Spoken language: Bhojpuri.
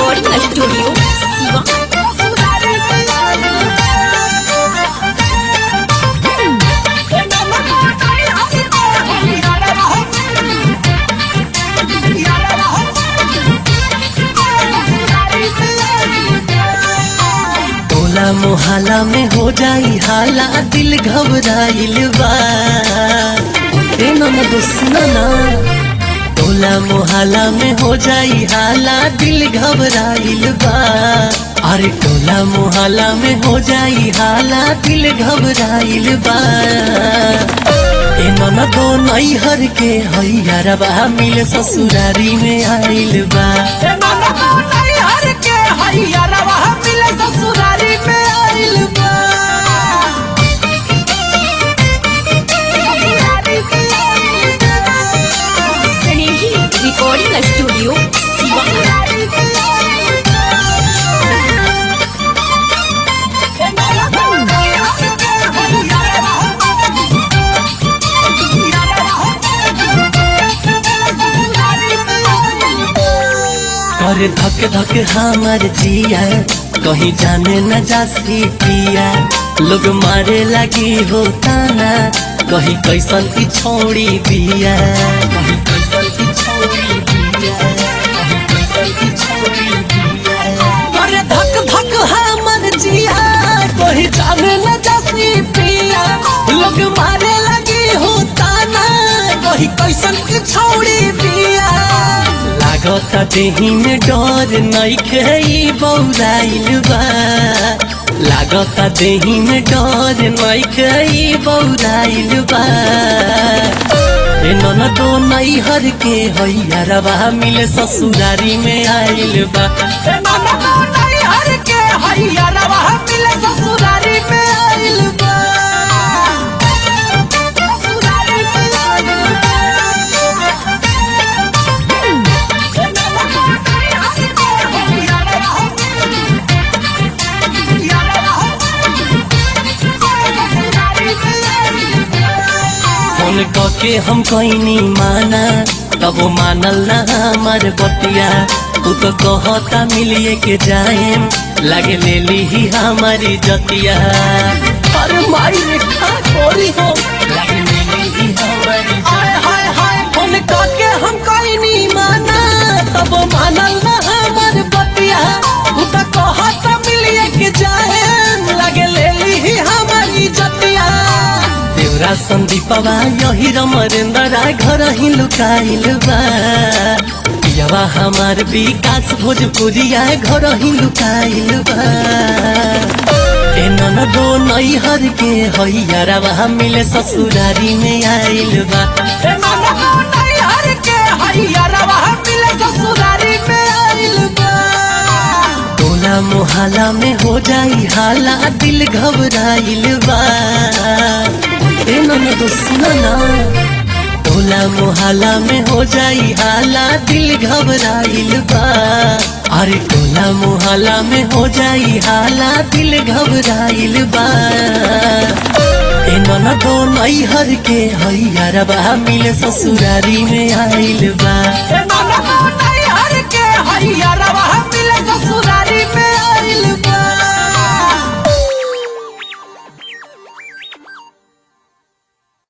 रिकॉर्डिंग स्टूडियो शिवा टोला मोहल्ला में हो जाई हाला दिल घबराइल बा ए ननद सुना ना टोला मोहल्ला में हो जाई हाला दिल घबराइल बा अरे टोला मोहल्ला में हो जाई हाला दिल घबराइल बा ए ननदो नैहर के हैया मिल ससुरारी में आइल बा ससुरारी में आइल बा स्नेही रिकॉर्डिंग स्टूडियो शिवा कर धक धक हमर जिया कहीं जाने न जासी पिया लोग मारे लगी हो ताना कहीं कैसन की छोड़ी दिया कहीं कैसन की छोड़ी दिया कहीं कैसन की छोड़ी दिया अरे धक धक हमर जिया कहीं जाने न जासी पिया लोग मारे लगी हो ताना कहीं कैसन की छोड़ी दिया लागता देही में डर नइखे ई बौराइल बा लागता देही में डर नइखे ई बौराइल बा ए ननदो नैहर के हैया रवा मिले ससुरारी में आइल बा ए मामा नहीं हर के हैया रवा मिले ससुरारी में आइल बा ससुरारी में आइल बा ए मामा नहीं हर के हैया रवा हैया रवा ससुरारी में आइल बा फोन कके हम कैनी माना तब वो मानल ना हमार बतिया तू तो कहता मिलिए के जाएम लागे ले ली ही हमारी जतिया अरे माई रेखा कोरी हो लागे ले ली ही हमारी हाय हाय हाय फोन करके हम कोई नहीं माना तब मानल ना हमर बतिया तू तो कहत मिलिए के जाए लगे ले ली हमारी जतिया देवरा संदीपवा यही रमरेंद्रा घर ही लुकाइल बा पियवा हमार विकास भोजपुरिया घर ही लुकाइल बा ए ननदो नैहर के हैया रवा मिले ससुरारी में आइल बा ए मामा नहीं हर के हैया रवा मिले ससुरारी में आइल बा टोला मोहल्ला में हो जाई हाला दिल घबराइल बा ए ननदो सुना ना टोला मोहल्ला में हो जाई हाला दिल घबराइल बा अरे टोला मोहल्ला में हो जाई हाला दिल घबराइल बा ए ननदो नैहर के हैया रबा मिले ससुरारी में आइल बा ए मामा नहीं हर के हैया रवा